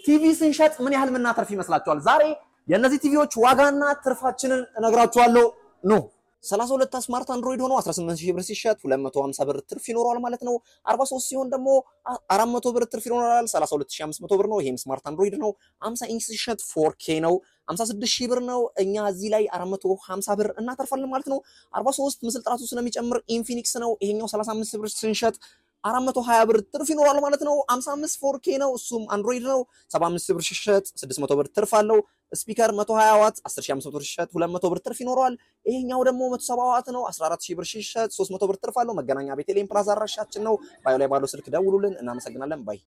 ቲቪ ስንሸጥ ምን ያህል የምናተርፍ ይመስላችኋል? ዛሬ የእነዚህ ቲቪዎች ዋጋና ትርፋችንን እነግራችኋለሁ። ኑ 32 ስማርት አንድሮይድ ሆኖ 18000 ብር ሲሸጥ 250 ብር ትርፍ ይኖረዋል ማለት ነው። 43 ሲሆን ደግሞ 400 ብር ትርፍ ይኖራል። 32500 ብር ነው። ይሄም ስማርት አንድሮይድ ነው። 50 ኢንች ሲሸጥ 4K ነው። 56000 ብር ነው። እኛ እዚህ ላይ 450 ብር እናተርፋለን ማለት ነው። 43 ምስል ጥራቱ ስለሚጨምር ኢንፊኒክስ ነው። ይሄኛው 35 ብር ስንሸጥ 420 ብር ትርፍ ይኖራል ማለት ነው። 55 4K ነው። እሱም አንድሮይድ ነው። 75 ብር ሲሸጥ 600 ብር ትርፍ አለው። ስፒከር 120 ዋት 10500 ብር ሲሸጥ 200 ብር ትርፍ ይኖረዋል። ይሄኛው ደግሞ 170 ዋት ነው። 14000 ብር ሲሸጥ 300 ብር ትርፍ አለው። መገናኛ ቤተልሔም ፕላዛ አድራሻችን ነው። ባዮ ላይ ባለው ስልክ ደውሉልን። እናመሰግናለን ባይ